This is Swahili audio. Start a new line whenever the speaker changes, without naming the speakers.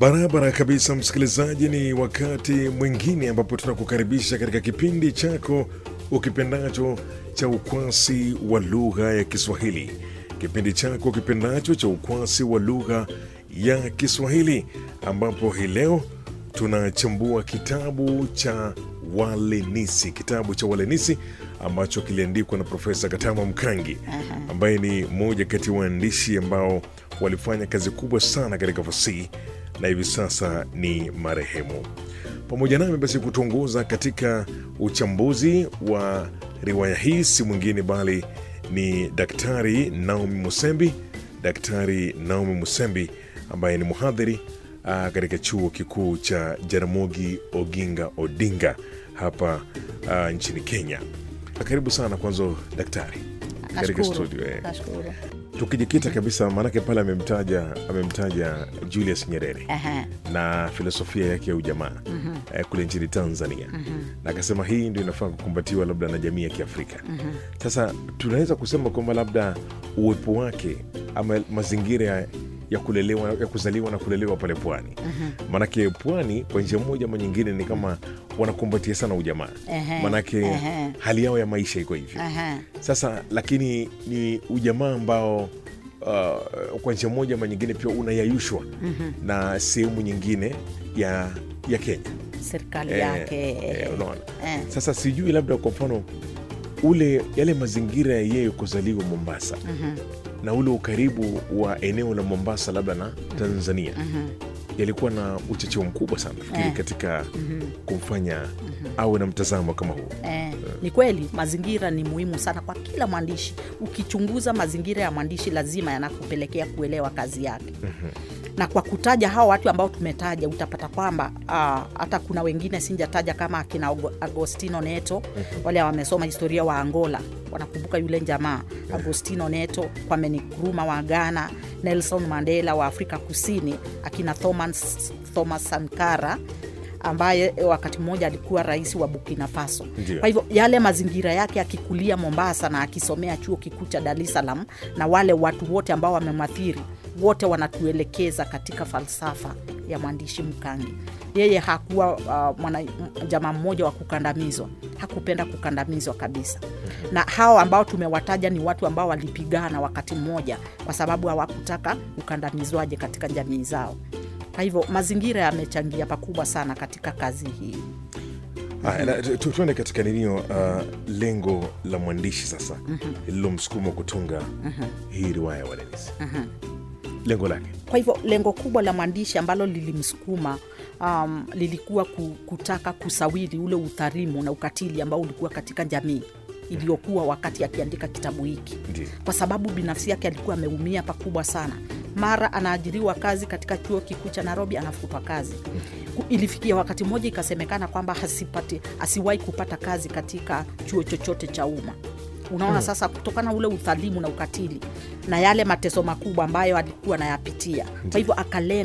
Barabara kabisa, msikilizaji, ni wakati mwingine ambapo tunakukaribisha katika kipindi chako ukipendacho cha ukwasi wa lugha ya Kiswahili, kipindi chako ukipendacho cha ukwasi wa lugha ya Kiswahili, ambapo hii leo tunachambua kitabu cha Walenisi, kitabu cha Walenisi ambacho kiliandikwa na Profesa Katama Mkangi ambaye ni mmoja kati ya waandishi ambao walifanya kazi kubwa sana katika fasihi na hivi sasa ni marehemu. Pamoja nami basi kutuongoza katika uchambuzi wa riwaya hii si mwingine bali ni Daktari Naomi Musembi, Daktari Naomi Musembi ambaye ni mhadhiri ah, katika chuo kikuu cha Jaramogi Oginga Odinga hapa ah, nchini Kenya. Karibu sana kwanza daktari katika
Nashukuru.
studio eh.
Nashukuru.
Tukijikita kabisa, maanake pale amemtaja amemtaja Julius Nyerere
Ehe.
na filosofia yake ya ujamaa eh, kule nchini Tanzania na akasema hii ndio inafaa kukumbatiwa labda na jamii ya Kiafrika. Sasa tunaweza kusema kwamba labda uwepo wake ama mazingira ya- ya kulelewa ya kuzaliwa na kulelewa pale pwani, maanake pwani kwa njia moja ama nyingine ni kama wanakumbatia sana ujamaa,
Ehe.
maanake
Ehe.
hali yao ya maisha iko hivyo.
Ehe.
Sasa lakini ni ujamaa ambao uh, kwa njia moja ama nyingine pia unayayushwa na sehemu nyingine ya ya Kenya
serikali
Eh,
yake
eh, unaona.
eh.
Sasa sijui labda kwa mfano ule yale mazingira ya yeye kuzaliwa Mombasa na ule ukaribu wa eneo la Mombasa labda na Tanzania yalikuwa na uchocheo mkubwa sana nafikiri
Eh.
katika kumfanya awe na mtazamo kama huo.
Eh, ni kweli mazingira ni muhimu sana kwa kila mwandishi. Ukichunguza mazingira ya mwandishi, lazima yanakupelekea kuelewa kazi yake. Na kwa kutaja hao watu ambao tumetaja, utapata kwamba ah, hata kuna wengine sinjataja kama akina Ago- Agostino Neto, wale wamesoma historia wa Angola wanakumbuka yule jamaa Agostino Neto, Kwame Nkrumah wa Ghana, Nelson Mandela wa Afrika Kusini, akina Thomas, Thomas Sankara ambaye wakati mmoja alikuwa rais wa Burkina Faso.
Ndio.
Kwa hivyo yale mazingira yake akikulia Mombasa na akisomea chuo kikuu cha Dar es Salaam, na wale watu wote ambao wamemathiri wote wanatuelekeza katika falsafa ya mwandishi Mkangi. Yeye hakuwa uh, mwana, m- jamaa mmoja wa kukandamizwa, hakupenda kukandamizwa kabisa. Na hao ambao tumewataja ni watu ambao walipigana wakati mmoja, kwa sababu hawakutaka ukandamizwaje katika jamii zao. Kwa hivyo mazingira yamechangia pakubwa sana katika kazi hii.
Haya, na tu- tu- tuende katika ninio uh, lengo la mwandishi sasa lililomsukuma kutunga hii riwaya ya Walenisi, lengo lake
Kwa hivyo lengo kubwa la mwandishi ambalo lilimsukuma um, lilikuwa ku- kutaka kusawiri ule udhalimu na ukatili ambao ulikuwa katika jamii iliyokuwa wakati akiandika kitabu hiki,
ndio
kwa sababu binafsi yake alikuwa ameumia pakubwa sana. Mara anaajiriwa kazi katika chuo kikuu cha Nairobi, anafutwa kazi. Ku- Ilifikia wakati mmoja ikasemekana kwamba hasipati, asiwahi kupata kazi katika chuo chochote cha umma. Unaona sasa, kutokana ule udhalimu na ukatili na yale mateso makubwa ambayo alikuwa anayapitia, kwa hivyo akalenga